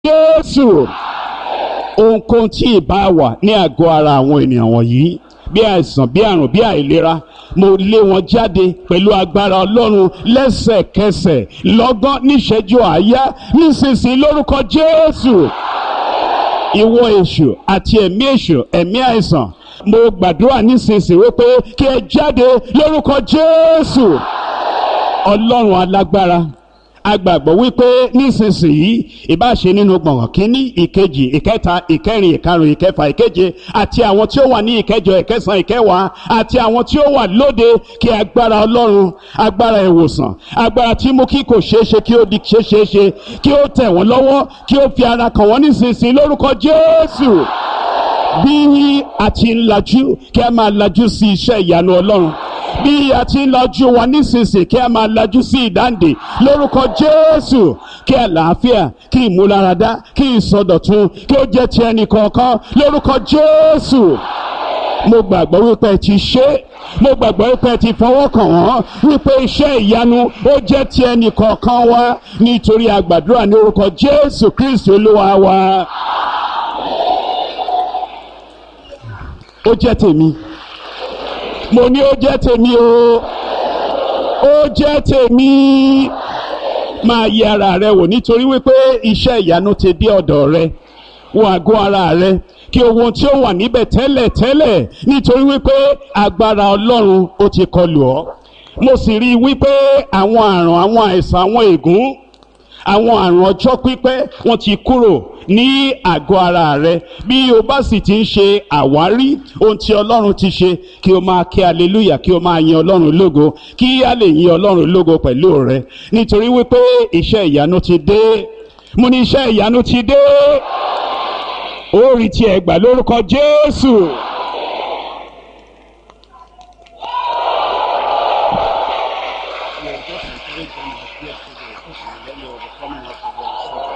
Jésù ohunkóhun tí ìbá wà ní àgọ́ ara àwọn ènìyàn wọ̀nyí bí àìsàn bí àrùn bí àìlera mo lé wọn jáde pẹ̀lú agbára ọlọ́run lẹ́sẹ̀kẹsẹ̀ lọ́gán níṣẹ́jú àáyá nísinsìnyí lórúkọ Jésù ìwọ èṣù àti ẹ̀mí èṣù ẹ̀mí àìsàn mo gbàdúrà nísinsìnyí wípé kí ẹ jáde lórúkọ Jésù ọlọ́run alágbára agbàgbọ́ wípé nísinsìnyí ìbáṣe nínú gbọ̀ngàn kínní ìkejì ìkẹta ìkẹrin ìkarùn ìkẹfà ìkeje àti àwọn tí ó wà ní ìkẹjọ ìkẹsàn ìkẹwàá àti àwọn tí ó wà lóde kí agbára ọlọ́run agbára ìwòsàn agbára tí mú kí kò ṣeé ṣe kí ó di ṣeé ṣe kí ó tẹ̀ wọ́n lọ́wọ́ kí ó fi ara kàn wọ́n nísinsìnyí lórúkọ Jésù bí a ti ń lajú kí a máa lajú sí iṣẹ́ ìyanu ọlọ́run bí a ti ń lajú wa nísinsìnyí kí a máa lajú sí ìdáǹdè lórúkọ Jésù kí àlàáfíà kí ìmúláradá kí ìsọdọ̀tun kí ó jẹ́ ti ẹnì kọ̀ọ̀kan lórúkọ Jésù mo gbàgbọ́ wípé ẹ ti ṣe mo gbàgbọ́ wípé ẹ ti fọwọ́ kàn wọ́n wípé iṣẹ́ ìyanu ó jẹ́ ti ẹnì kọ̀ọ̀kan wa nítorí àgbàdúrà ní orúkọ Jésù Kristi olúwa wa. ó jẹ́ tèmi mo ní ó jẹ́ tèmi o ó jẹ́ tèmi máa yẹ ara rẹ wò nítorí wípé iṣẹ́ ìyanu ti dé ọ̀dọ̀ rẹ wo àgọ́ ara rẹ kí ohun tí ó wà níbẹ̀ tẹ́lẹ̀ tẹ́lẹ̀ nítorí wípé agbára Ọlọ́run ó ti kọlù ọ́ mo sì rí i wípé àwọn àrùn àwọn àìsàn àwọn ègún àwọn àrùn ọjọ́ pípẹ́ wọ́n ti kúrò ní àgọ́ ara rẹ bí o bá sì ti ń ṣe àwárí ohun tí ọlọ́run ti ṣe kí o máa kí aleluya kí o máa yin ọlọ́run lógo kí a lè yin ọlọ́run lógo pẹ̀lú rẹ nítorí wípé iṣẹ́ ìyanu ti dé mo ní iṣẹ́ ìyanu ti dé ó rí tiẹ̀ gbà lórúkọ Jésù.